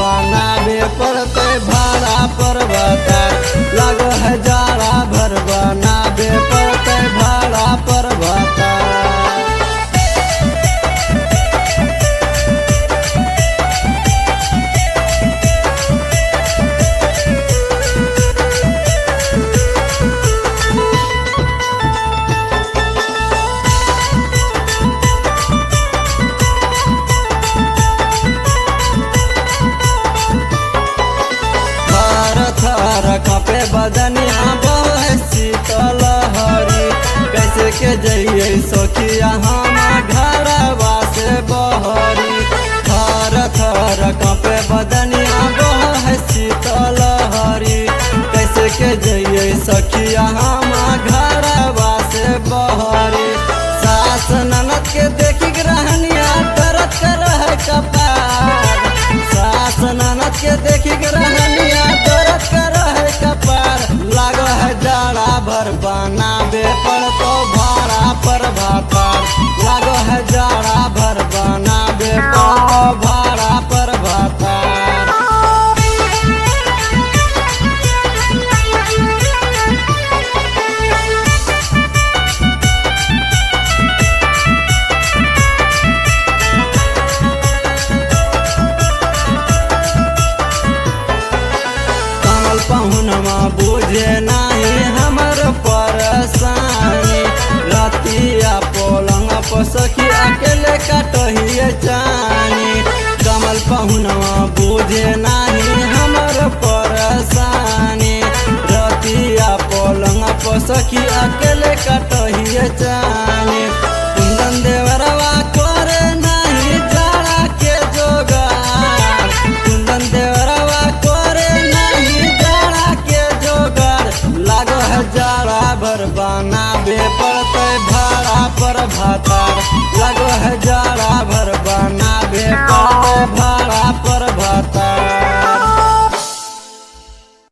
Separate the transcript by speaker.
Speaker 1: बनावे पड़ते भाड़ा पर बतार लग है जाड़ा भर बनावे पड़ते भाड़ा पर बतार थर थर कपे बदनिया बहे शीतल हरी कैसे के जइए सखिया हम घरवा से बहरी थर थर कपे बदनिया बहे शीतल हरी कैसे के जइए सखिया हम घरवा से बहरी सास ननद के देखी ग्रहनिया दर्द कर है कपार सास ननद के देखी ग्रहनिया दर्द कर है कपार लाग है जाड़ा भर बनावे पर तो भाड़ा पर भातार लाग है जाड़ा भर बनावे पर तो भाड़ा पर भातार कमल पहुनवा बुझे नाही हमर परेशानी रतिया पलंग पर सखी अकेले कटहिए जानी कमल पहुनवा बुझे नाही हमर परेशानी रतिया पलंग पर सखी अकेले कटहिए जानी